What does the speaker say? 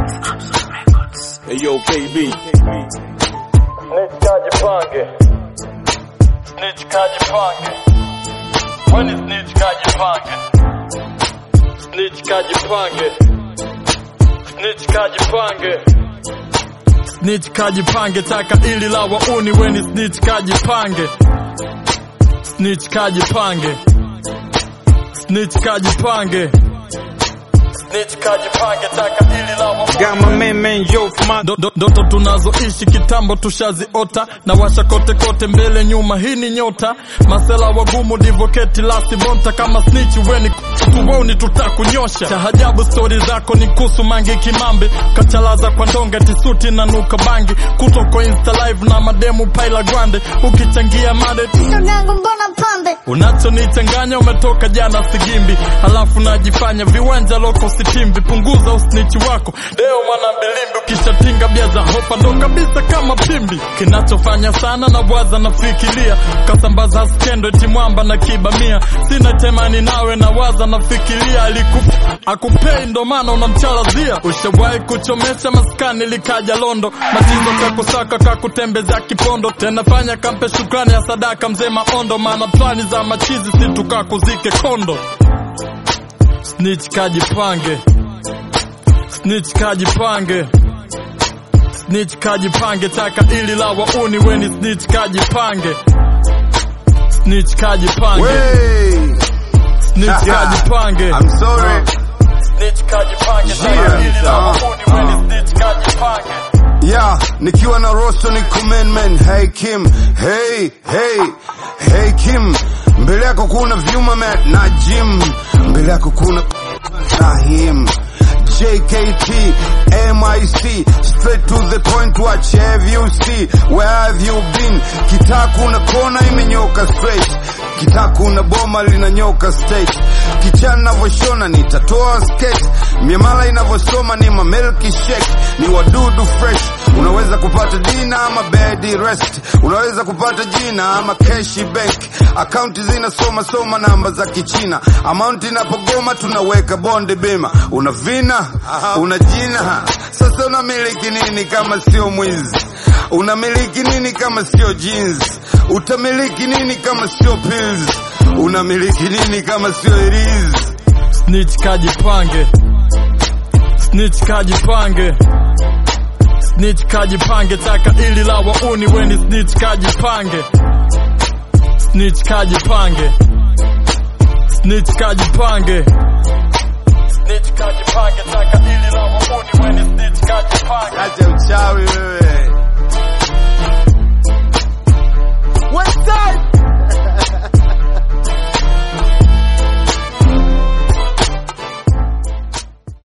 Hey yo, KB. Snitch kajipange. Snitch kajipange. When is snitch kajipange? Snitch kajipange. Snitch kajipange. Snitch kajipange taka ili la wauni weni snitch kajipange. Snitch kajipange. Snitch kajipange. Snitch kajipange taka ili la wauni Got my man, man, yo, for my Ndo- ndo- ndoto tunazoishi kitambo tushaziota na washa kote kote mbele nyuma hii ni nyota masela wagumu divoketi lasi bonta kama snitch weni tuwoni tutakunyosha cha ajabu stori zako ni kusu mangi kimambi kachalaza kwa ndonge tisuti na nuka bangi kutoko insta live na mademu paila grande ukichangia made Ndangu mbona pambe unachonichanganya umetoka jana sigimbi halafu najifanya viwanja loko sitimbi punguza usnichi wako leo mwana mbilimbi ukishatinga bia za hopa ndo kabisa kama pimbi kinachofanya sana na bwaza nafikiria kasambaza skendo eti mwamba na kibamia sina temani nawe na waza nafikiria aliku akupei ndo maana unamchalazia ushawahi kuchomesha maskani likaja londo matizo kakusaka kakutembeza kipondo tena fanya kampe shukrani ya sadaka mzee maondo maana plani za machizi situkakuzike kondo snitch kajipange snitch kajipange snitch kajipange taka ili la wauni weni snitch kajipange snitch kajipange Way. snitch kajipange I'm sorry. snitch kajipange taka Yeah. ili la Uh, wauni weni snitch kajipange Yeah, nikiwa na rosto ni kumenmen. Hey Kim, hey, hey, hey Kim. Mbele yako kuna vyuma Matt na Jim. Mbele yako kuna na him. JKT, MIC, straight to the point, watch have you see, where have you been? Kitaku na kona imenyoka straight, kitaku na boma linanyoka state, kichana navyoshona nitatoa skate, miamala inavyosoma ni mamilki shake, ni wadudu fresh, unaweza kupata dina ama bed rest, unaweza kupata jina ama cash bank, akaunti zinasoma soma namba za kichina, amount inapogoma tunaweka bonde bima, una vina una jina, sasa unamiliki nini kama sio mwizi? Unamiliki nini kama sio jeans? Utamiliki nini kama sio pills? Unamiliki nini kama sio irizi? snitch kajipange snitch kajipange snitch kajipange taka ili la wauni weni snitch kajipange snitch kajipange snitch kajipange snitch kajipange taka ili la wauni weni